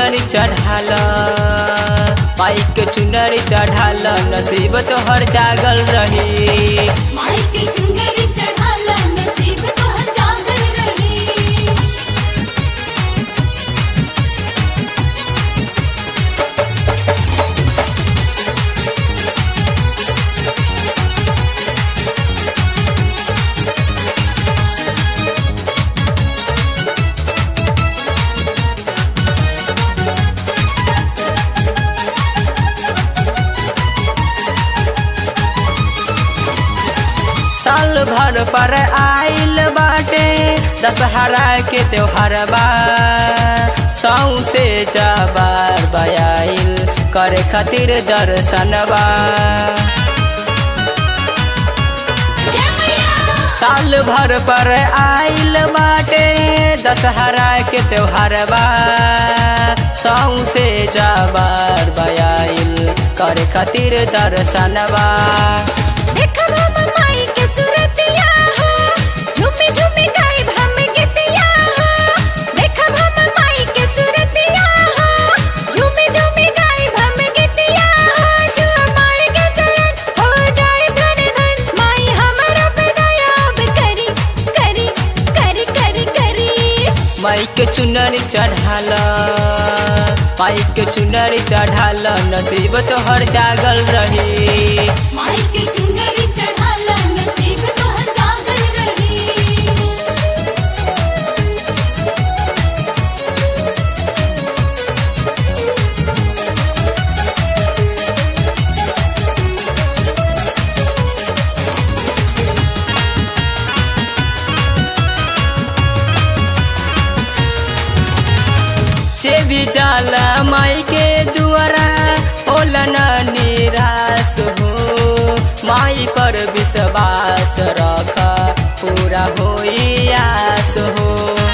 चुनरी चढ़ाल माई के चुनरी चढ़ाल नसीब तोहर जागल रही माई के चुनरी चढ़ाला नसीब तोहर जागल रही साल भर पर आइल बाटे दशहरा के त्योहार बा सौ से जबार बयाइल करे खातिर दर्शनबा जय मैया साल भर पर आइल बाटे दशहरा के त्योहार बा सौ से जबार बयाइल करे खातिर दर्शनबा देखब हम माई के सूरतिया हो झूमी झूमी गायब हम गीतिया हो देखब हम माई के सूरतिया हो झूमी झूमी गायब हम गीतिया हो जुआ माई के चरण हो जाए धन धन माई हमारा पे दया अब करी करी करी करी करी माई के चुनरी चढ़ाल माई के चुनरी चढ़ाल नसीब तोहर जागल रही माई के चुनरी चढ़ाला नसीब तोहर जागल रही जे भी जाला माई के दुआरा होला न निराश हो माई पर विश्वास रख पूरा होई आस हो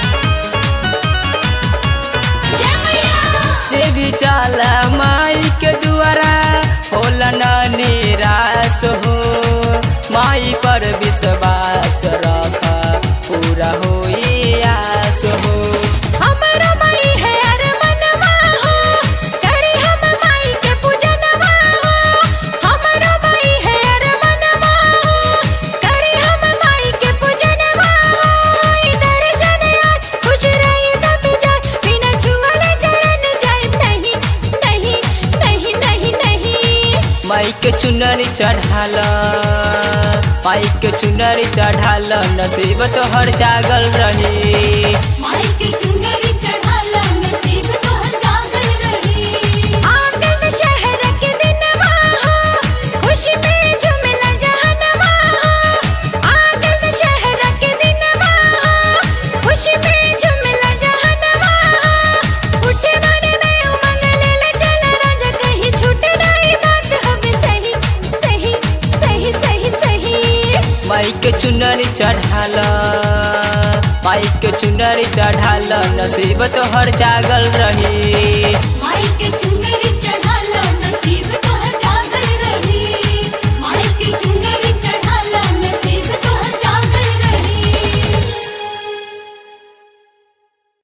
जय मैया जे भी जाला माई के दुआरा होला न निराश हो माई पर विश्वास रख पूरा होई आस हो हमारा माई है अरमनवा हो करे हम माई के पूजनवा हो हमारा माई है अरमनवा हो करे हम माई के पूजनवा हो इधर जने आज खुश रही तब जाए बिना छुअले चरण जाए नहीं नहीं नहीं नहीं नहीं माई के चुनरी चढ़ाल माई के चुनरी चढ़ाल नसीब तोहर जागल रही माई के चुनरी चढ़ाला नसीब तोहर जागल रही आंगन में शहर के दिनवा हो खुशी में झूमला जहनवा हो आंगन में शहर के दिनवा हो खुशी में झूमला जहनवा हो उठे माने में उमंग ले चल राजा कहीं छूटे नहीं बात हमें सही सही सही सही सही माई के चुनरी चढ़ाल माई के चुनरी चढ़ाल नसीब तोहर जागल रही माई के चुनरी